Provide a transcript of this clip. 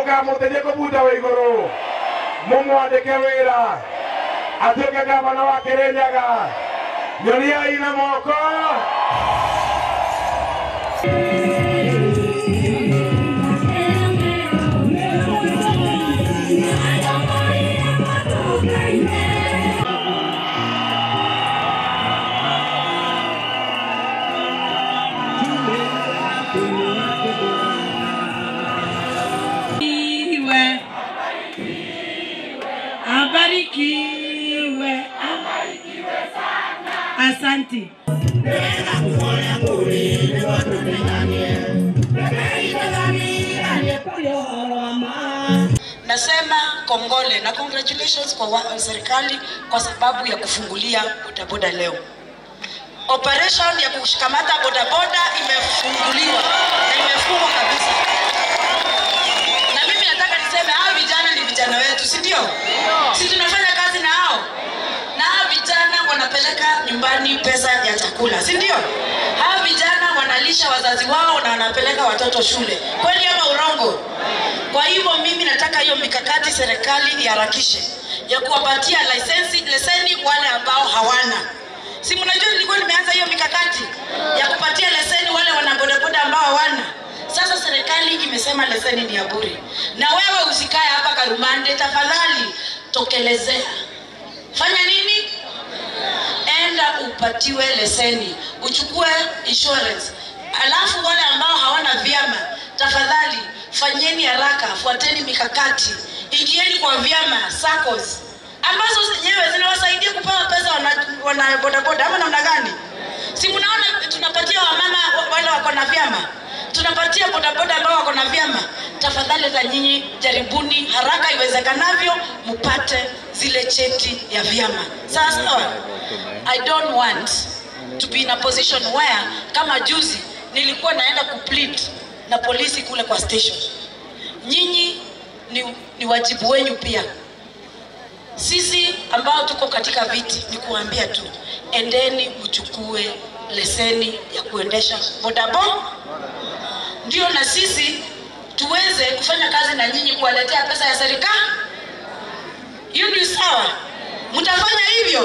mukamuteithie kubuta wa iguru mumwandike wira atuike gavana wa kirinyaga nyoniai na moko Abarikiwe. Abarikiwe. Asanti. Nasema kongole na congratulations kwa wa, serikali kwa sababu ya kufungulia bodaboda leo. Operation ya kushikamata bodaboda imefunguliwa na imefungwa kabisa. Na mimi nataka niseme hao vijana ni vijana wetu, si ndio? Si tunafanya kazi na hao, na hao vijana wanapeleka nyumbani pesa ya chakula, si ndio? Hao vijana wanalisha wazazi wao na wanapeleka watoto shule, kweli ama urongo? Kwa hivyo mimi nataka hiyo mikakati serikali iharakishe ya kuwapatia lisensi leseni wale ambao hawana. Si mnajua nilikuwa nimeanza hiyo mikakati ya kupatia leseni wale wana bodaboda ambao hawana. Sasa serikali imesema leseni ni ya bure, na wewe usikae hapa Karumande, tafadhali tokelezea. Fanya nini? Enda upatiwe leseni, uchukue insurance. Alafu wale ambao hawana vyama, tafadhali fanyeni haraka, fuateni mikakati, ingieni kwa vyama SACCOS ambazo zenyewe zinawasaidia kupewa pesa wana, wana bodaboda ama namna gani? Si mnaona tunapatia wamama wale wako na vyama, tunapatia bodaboda ambao wako na vyama. Tafadhali hata nyinyi jaribuni haraka iwezekanavyo mpate zile cheti ya vyama, sawa sawa. I don't want to be in a position where kama juzi nilikuwa naenda kuplead na polisi kule kwa station. Nyinyi ni, ni wajibu wenyu pia sisi ambao tuko katika viti ni kuambia tu, endeni mchukue leseni ya kuendesha bodaboda, ndio na sisi tuweze kufanya kazi na nyinyi, kuwaletea pesa ya serikali. Hiyo ni sawa, mtafanya hivyo.